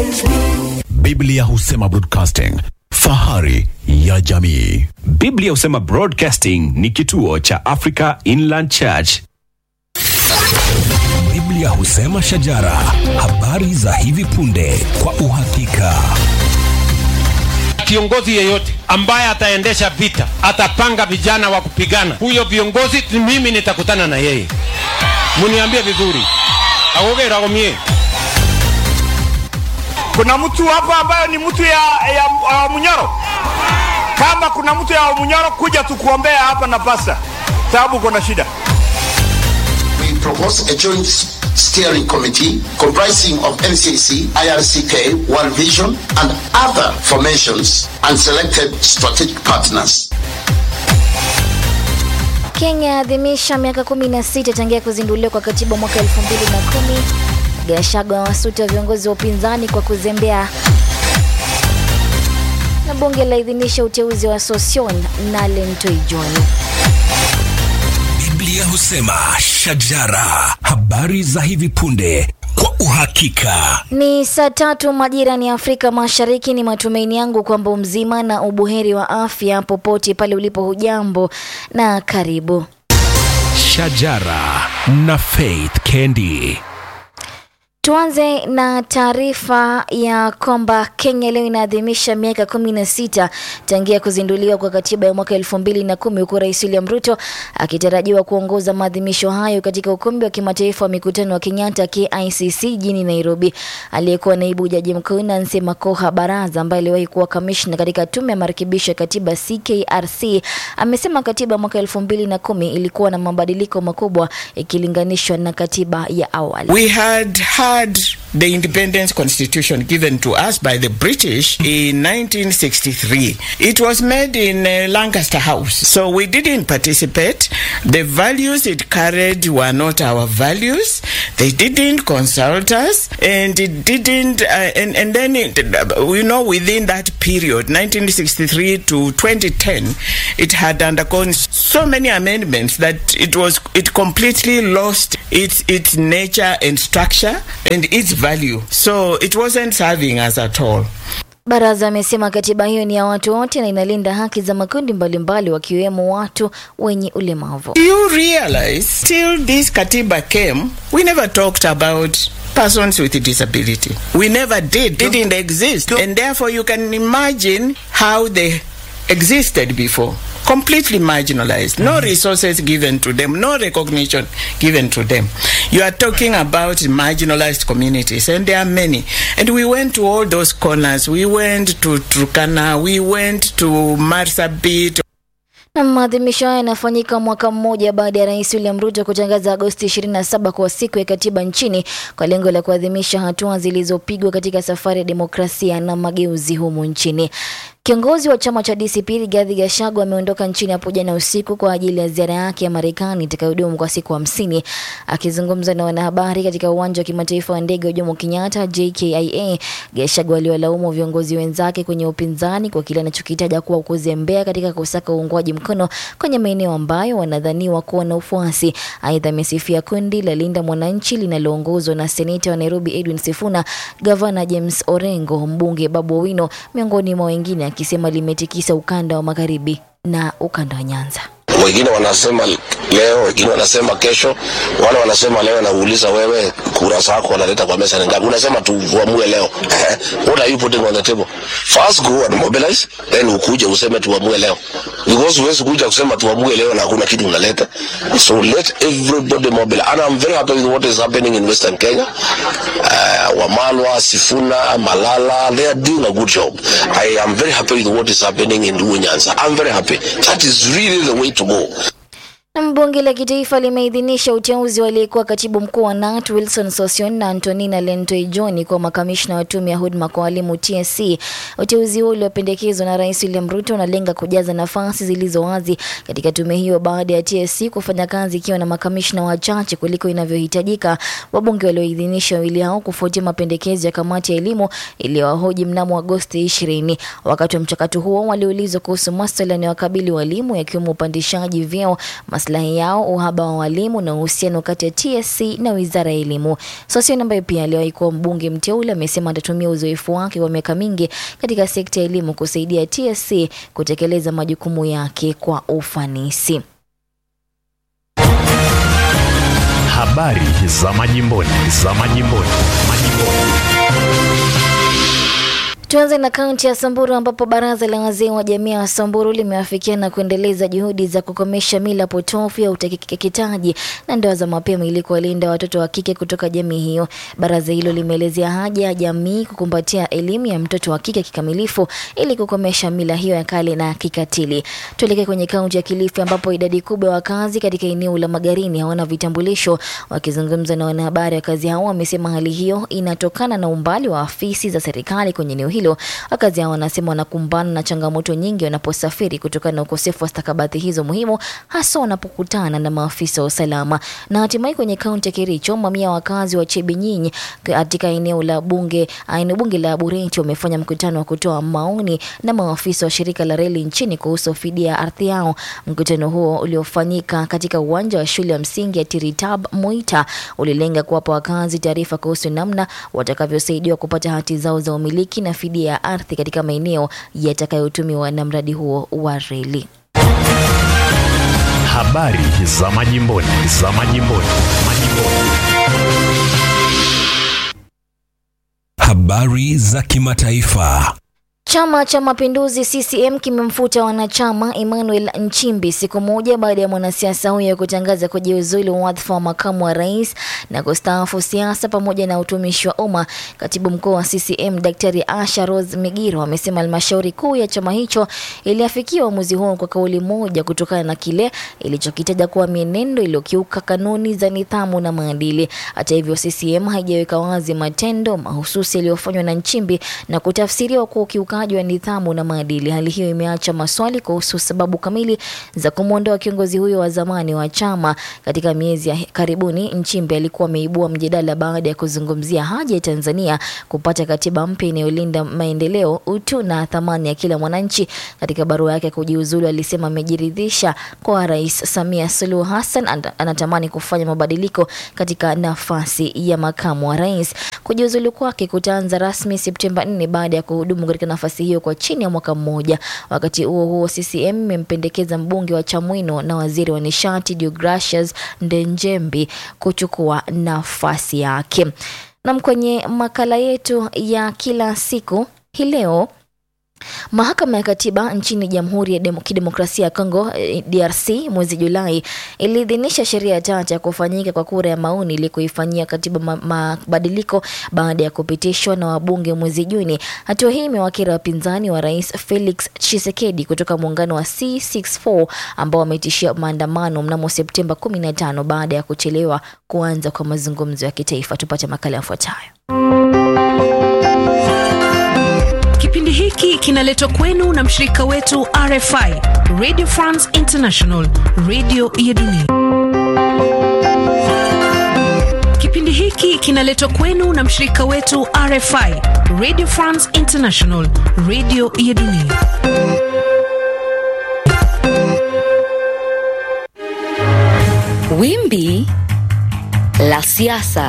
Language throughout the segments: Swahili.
Biblia husema broadcasting, fahari ya jamii. Biblia husema Broadcasting ni kituo cha Africa Inland Church. Biblia husema shajara, habari za hivi punde kwa uhakika. Kiongozi yeyote ambaye ataendesha vita, atapanga vijana wa kupigana, huyo viongozi mimi nitakutana na yeye. Muniambie vizuri, agogera gomie Kuna mtu hapa ambayo ni mtu ya, ya, ya Munyoro. Kama kuna mtu ya Munyoro, kuja tukuombea hapa na pasa, sababu kuna shida. we propose a joint steering committee comprising of NCC, IRCK, World Vision, and other formations and selected strategic partners. Kenya yaadhimisha miaka 16 tangia kuzinduliwa kwa katiba mwaka 2010. Gachagua wasuta viongozi wa upinzani kwa kuzembea, na bunge laidhinisha uteuzi wa Sosion na Lentoijoni. Biblia husema shajara, habari za hivi punde kwa uhakika. Ni saa tatu majirani ya Afrika Mashariki. Ni matumaini yangu kwamba mzima na ubuheri wa afya popote pale ulipo. Hujambo na karibu. Shajara na Faith Kendi. Tuanze na taarifa ya kwamba Kenya leo inaadhimisha miaka 16 tangia kuzinduliwa kwa katiba ya mwaka elfu mbili na kumi huku Rais William Ruto akitarajiwa kuongoza maadhimisho hayo katika ukumbi wa kimataifa wa mikutano wa Kenyatta KICC jijini Nairobi. Aliyekuwa naibu jaji mkuu Nancy Makoha Baraza ambaye aliwahi kuwa kamishna katika tume ya marekebisho ya katiba CKRC amesema katiba ya mwaka elfu mbili na kumi ilikuwa na mabadiliko makubwa ikilinganishwa na katiba ya awali. We had had the independence constitution given to us by the British in 1963. It was made in uh, Lancaster House, so we didn't participate. The values it carried were not our values. They didn't consult us, and it didn't. Uh, and and then it, you know within that period, 1963 to 2010, it had undergone so many amendments that it was it completely lost its its nature and structure and its value. So it wasn't serving us at all. Baraza amesema katiba hiyo ni ya watu wote na inalinda haki za makundi mbalimbali wakiwemo watu wenye ulemavu. Do you realize till this Katiba came, we never talked about persons with disability. We never did, didn't exist. And therefore you can imagine how they existed before. Completely marginalized, no resources given to them, no recognition given to them. You are talking about marginalized communities, and there are many. And we went to all those corners. We went to Turkana, we went to Marsabit, Na maadhimisho haya yanafanyika mwaka mmoja baada ya Rais William Ruto kutangaza Agosti 27 kuwa siku ya katiba nchini kwa lengo la kuadhimisha hatua zilizopigwa katika safari ya demokrasia na mageuzi humu nchini. Kiongozi wa chama cha DCP Rigathi Gachagua ameondoka nchini hapo jana usiku kwa ajili ya ziara yake ya Marekani itakayodumu kwa siku hamsini. Akizungumza na wanahabari katika uwanja wa kimataifa wa ndege wa Jomo Kenyatta JKIA, Gachagua aliwalaumu viongozi wenzake kwenye upinzani kwa kile anachokitaja kuwa kuzembea katika kusaka uungwaji mkono kwenye maeneo ambayo wanadhaniwa kuwa na ufuasi. Aidha, amesifia kundi la Linda Mwananchi linaloongozwa na seneta wa Nairobi Edwin Sifuna, gavana James Orengo, mbunge Babu Owino miongoni mwa wengine, akisema limetikisa ukanda wa magharibi na ukanda wa Nyanza. wengine wanasema leo, wengine wanasema kesho, wale wanasema leo. Nauliza wewe, kura zako wanaleta kwa meza ni ngapi? Unasema tuamue leo. What are you putting on the table? First go and mobilize, then ukuje useme tuamue leo, because huwezi kuja kusema tuamue leo na hakuna kitu unaleta. So let everybody mobilize, and I'm very happy with what is happening in Western Kenya. Uh, Wamalwa, Sifuna, Malala, they are doing a good job. I am very happy with what is happening in Luo Nyanza. I'm very happy. That is really the way to go. Na bunge la kitaifa limeidhinisha uteuzi wa aliyekuwa katibu mkuu wa KNUT Wilson Sossion na Antonina Lentoi John kwa makamishna wa tume ya huduma kwa walimu TSC. Uteuzi huo uliopendekezwa na Rais William Ruto unalenga kujaza nafasi zilizo wazi katika tume hiyo baada ya TSC kufanya kazi ikiwa na makamishna wachache kuliko inavyohitajika. Wabunge walioidhinisha wawili hao kufuatia mapendekezo ya kamati ya elimu iliyowahoji mnamo Agosti 20. Wakati wa mchakato huo waliulizwa kuhusu masuala yanayowakabili walimu yakiwemo upandishaji vyeo, maslahi yao, uhaba wa walimu na uhusiano kati ya TSC na wizara ya elimu. Sossion ambaye pia aliwahi kuwa mbunge mteule amesema atatumia uzoefu wake wa miaka mingi katika sekta ya elimu kusaidia TSC kutekeleza majukumu yake kwa ufanisi. Habari za majimboni, za majimboni, majimboni. Tuanze na kaunti ya Samburu ambapo baraza la wazee wa jamii ya Samburu limeafikia na kuendeleza juhudi za kukomesha mila potofu ya utekeketaji na ndoa za mapema ili kuwalinda watoto wa kike kutoka jamii hiyo. Baraza hilo limeelezea haja ya jamii kukumbatia elimu ya mtoto wa kike kikamilifu ili kukomesha mila hiyo ya kale na kikatili. Tuelekee kwenye kaunti ya Kilifi ambapo idadi kubwa ya wakazi katika eneo la Magarini hawana vitambulisho. Wakizungumza na wanahabari, wakazi hao wamesema hali hiyo inatokana na umbali wa afisi za serikali kwenye eneo hilo. Wakazi hao wanasema wanakumbana na changamoto nyingi wanaposafiri kutokana na ukosefu wa stakabadhi hizo muhimu, hasa wanapokutana na maafisa wa usalama. Na hatimaye kwenye kaunti ya Kericho, mamia ya wakazi wa Chebinyinyi katika eneo la bunge eneo bunge la Bureti wamefanya mkutano wa kutoa maoni na maafisa wa shirika la reli nchini kuhusu fidia ya ardhi yao. Mkutano huo uliofanyika katika uwanja wa shule ya msingi ya Tiritab Moita ulilenga kuwapa wakazi taarifa kuhusu namna watakavyosaidiwa kupata hati zao za umiliki na fidia ya ardhi katika maeneo yatakayotumiwa na mradi huo wa reli. Habari za majimboni, za majimboni, majimboni. Habari za kimataifa. Chama cha Mapinduzi CCM kimemfuta wanachama Emmanuel Nchimbi siku moja baada ya mwanasiasa huyo kutangaza kujiuzulu wadhifa wa makamu wa rais na kustaafu siasa pamoja na utumishi wa umma. Katibu mkuu wa CCM Daktari Asha Rose Migiro amesema halmashauri kuu ya chama hicho iliafikia uamuzi huo kwa kauli moja kutokana na kile ilichokitaja kuwa mienendo iliyokiuka kanuni za nidhamu na maadili. Hata hivyo, CCM haijaweka wazi matendo mahususi yaliyofanywa na Nchimbi na kutafsiriwa kuwa ukiukaji wa nidhamu na maadili. Hali hiyo imeacha maswali kuhusu sababu kamili za kumwondoa kiongozi huyo wa zamani wa chama. Katika miezi ya karibuni, Nchimbi alikuwa ameibua mjadala baada ya kuzungumzia haja ya Tanzania kupata katiba mpya inayolinda maendeleo, utu na thamani ya kila mwananchi. Katika barua yake ya kujiuzulu, alisema amejiridhisha kwa Rais Samia Suluhu Hassan and- anatamani kufanya mabadiliko katika nafasi ya makamu wa rais. Kujiuzulu kwake kutaanza rasmi Septemba 4 baada ya kuhudumu katika nafasi hiyo kwa chini ya mwaka mmoja. Wakati huo huo, CCM imempendekeza mbunge wa Chamwino na waziri wa nishati Deogracius Ndenjembi kuchukua nafasi yake. Nam, kwenye makala yetu ya kila siku hii leo Mahakama ya Katiba nchini Jamhuri ya Demo- Kidemokrasia ya Kongo eh, DRC mwezi Julai iliidhinisha sheria tata ya kufanyika kwa kura ya maoni ili kuifanyia katiba ma- mabadiliko baada ya kupitishwa na wabunge mwezi Juni. Hatua hii imewakera wapinzani wa Rais Felix Tshisekedi kutoka muungano wa C64 ambao wametishia maandamano mnamo Septemba 15 baada ya kuchelewa kuanza kwa mazungumzo ya kitaifa. Tupate makala yafuatayo. Kipindi hiki kinaletwa kwenu na mshirika wetu RFI, Radio France International, radio ya dunia. Kipindi hiki kinaletwa kwenu na mshirika wetu RFI, Radio France International, radio ya dunia. Wimbi la siasa.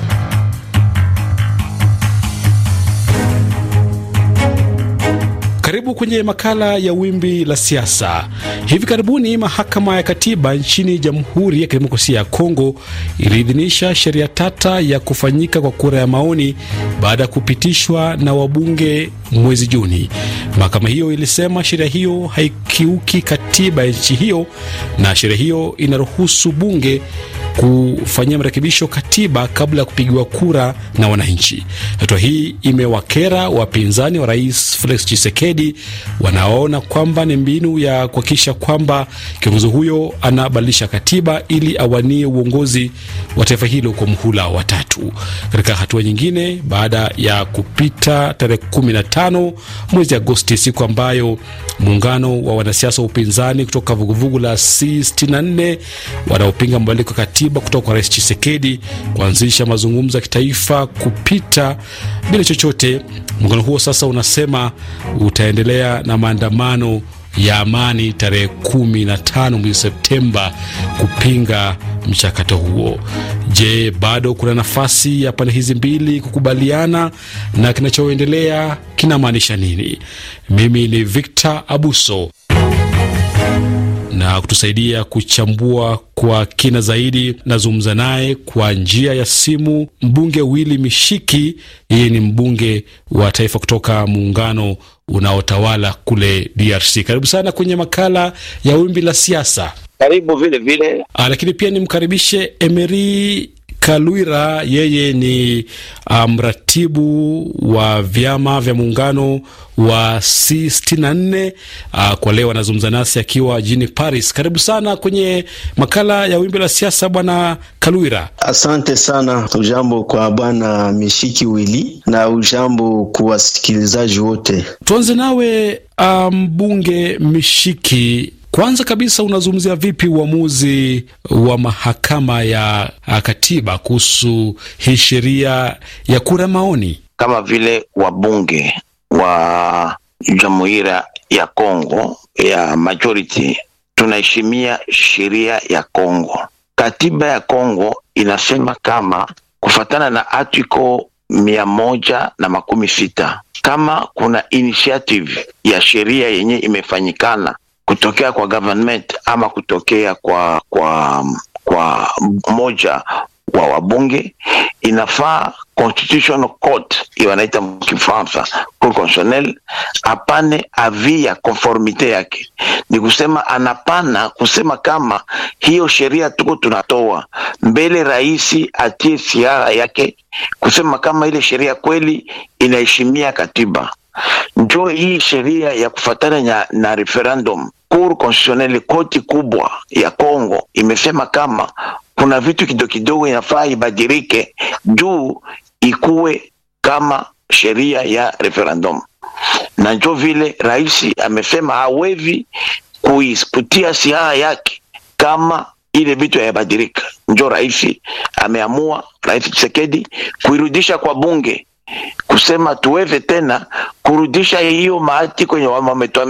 Karibu kwenye makala ya wimbi la siasa. Hivi karibuni mahakama ya katiba nchini Jamhuri ya Kidemokrasia ya Kongo iliidhinisha sheria tata ya kufanyika kwa kura ya maoni baada ya kupitishwa na wabunge mwezi Juni. Mahakama hiyo ilisema sheria hiyo haikiuki katiba ya nchi hiyo na sheria hiyo inaruhusu bunge kufanyia marekebisho katiba kabla ya kupigiwa kura na wananchi. Hatua hii imewakera wapinzani wa rais Felix Tshisekedi wanaona kwamba ni mbinu ya kuhakikisha kwamba kiongozi huyo anabadilisha katiba ili awanie uongozi wa taifa hilo kwa mhula wa tatu. Katika hatua nyingine, baada ya kupita tarehe 15 mwezi Agosti, siku ambayo muungano wa wanasiasa wa upinzani kutoka vuguvugu la C64 wanaopinga mabadiliko ya katiba kutoka kwa rais Chisekedi kuanzisha mazungumzo ya kitaifa kupita bila chochote. Muungano huo sasa unasema utaendelea na maandamano ya amani tarehe kumi na tano mwezi Septemba kupinga mchakato huo. Je, bado kuna nafasi ya pande hizi mbili kukubaliana na kinachoendelea kinamaanisha nini? Mimi ni Victor Abuso na kutusaidia kuchambua kwa kina zaidi, nazungumza naye kwa njia ya simu mbunge Willy Mishiki. Yeye ni mbunge wa taifa kutoka muungano unaotawala kule DRC. Karibu sana kwenye makala ya wimbi la siasa. Karibu vile vile. Ah, lakini pia nimkaribishe Emery Kalwira, yeye ni mratibu um, wa vyama vya muungano wa C64. Uh, kwa leo anazungumza nasi akiwa jijini Paris. Karibu sana kwenye makala ya wimbi la siasa, bwana Kalwira. Asante sana. Ujambo kwa bwana Mishiki Wili na ujambo kwa wasikilizaji wote. Tuanze nawe mbunge um, Mishiki. Kwanza kabisa unazungumzia vipi uamuzi wa mahakama ya katiba kuhusu hii sheria ya kura maoni? Kama vile wabunge wa Jamhuri ya Kongo ya majority tunaheshimia sheria ya Kongo. Katiba ya Kongo inasema kama kufatana na article mia moja na makumi sita kama kuna initiative ya sheria yenye imefanyikana kutokea kwa government ama kutokea kwa kwa kwa moja wa wabunge, inafaa constitutional court hiyo wanaita Kifaransa cour constitutionnelle apane avi ya conformite yake. Ni kusema anapana kusema kama hiyo sheria tuko tunatoa mbele, rais atie siara yake kusema kama ile sheria kweli inaheshimia katiba njo hii sheria ya kufatana na, na referendum. Cour constitutionnelle, koti kubwa ya Kongo imesema kama kuna vitu kidogo kidogo inafaa ibadilike juu ikuwe kama sheria ya referendum, na njo vile rais amesema hawevi kuisputia siara yake kama ile vitu yabadilika. Njo rais ameamua, Rais Tshisekedi kuirudisha kwa bunge kusema tuweze tena kurudisha hiyo mahati kwenye wametuambia